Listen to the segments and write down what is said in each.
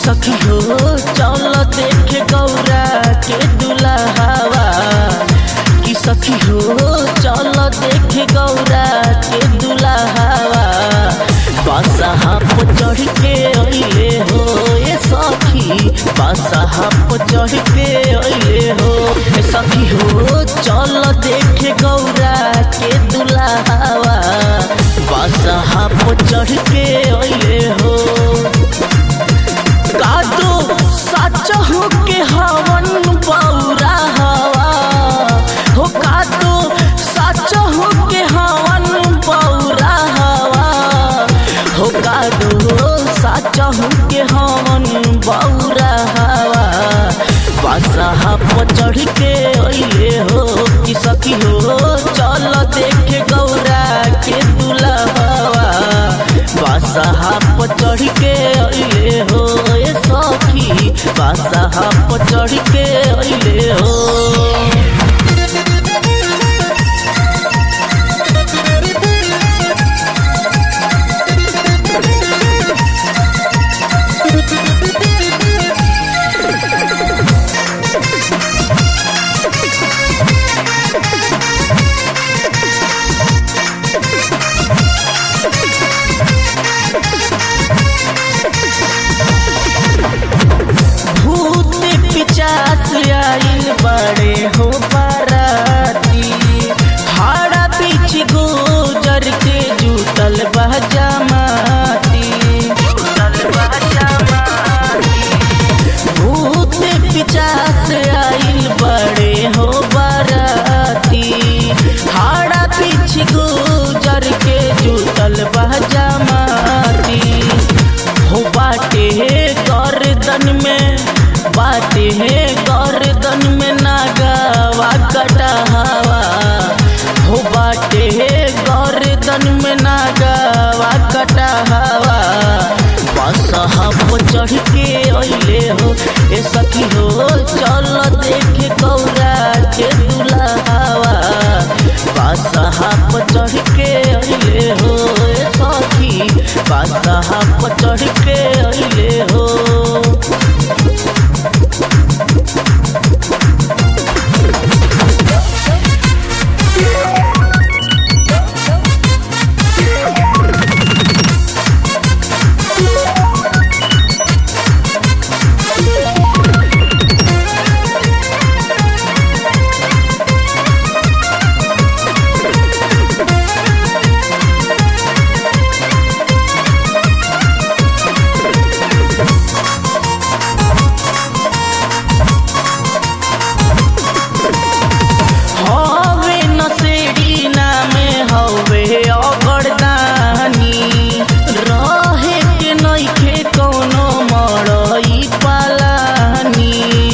सखी हो चल देखे गौरा के दुल्हावा कि सखी हो चल देखे गौरा के दुल्हावा बादशाह पर चढ़ के अइले हो ए सखी बादशाह पर चढ़ के अइले हो ए सखी हो चल देखे गौरा के दुल्हावा बादशाह पर चढ़ के अइले हो कादो सच हो के हवन बौरा हवा हो कादो सच हो के हवन बौरा हवा हो कादो सच हो के हवन बौरा हवा बादशाह पर चढ़ के अइले हो कि सखी हो चल देखे गौरा के दुल्हवा बादशाह पर चढ़ के अइले हो ए सखी बादशाह पर चढ़ के अइले हो भूत पिचास आइल बड़े हो बाराती हाड़ा पीछ गुजर के जूतल बहजा माती भूत पिचास आइल बड़े हो बाराती हाड़ा पीछ गुजर के जूतल बहजा माती हो बाटे गर्दन में बाटे है गर्दन में नागावा कटहावा हो बाटे है गर्दन में नागावा कटहावा बसहा पर चढ़ के अइले हो ए सखी हो चल देखे गौरा के दुल्हावा बसहा पर चढ़ के अइले हो ए सखी बसहा पर चढ़ के अइले हो हवे नसेड़ी नामे हवे अगरदानी रहे के नइखे कौनो मरई पालानी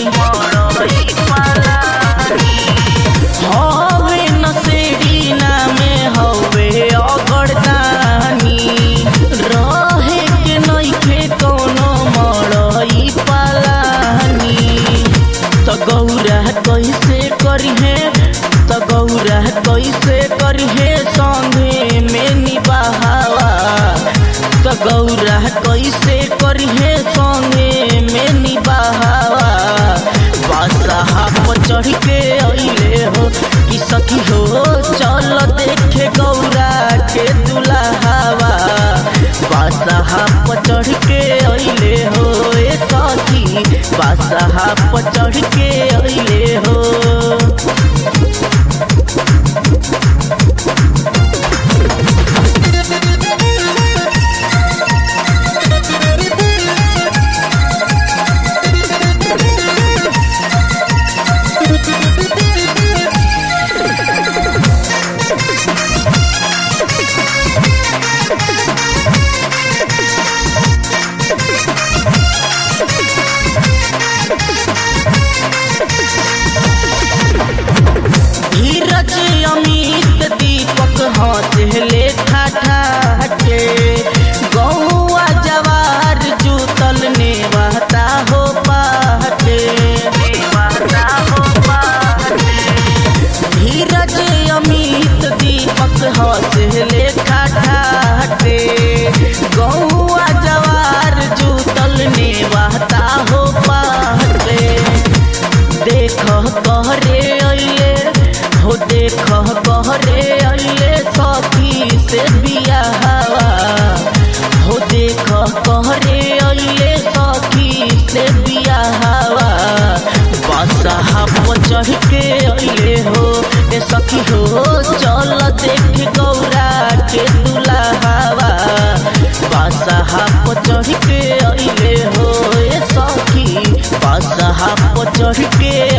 हवे नसेड़ी नामे हवे अगरदानी रहे के नइखे कौनो मरई पालानी त गौरा कैसे करिहे त गौरा कैसे करिहे संगे में निबाहवा त गौरा कैसे करिहे संगे में निबाहवा बादशाह पर चढ़ के अइले हो कि सखी हो चल देखे गौरा के दुल्हावा बादशाह पर चढ़ के अइले हो ए सखी बादशाह पर चढ़ के अइले हो कहरे अइले सखी से बियाहवा बसहा पर चढ़ के अइले हो ए सखी हो चल देख गौरा के दुल्हावा बसहा पर चढ़ के अइले हो ए सखी बसहा पर चढ़ के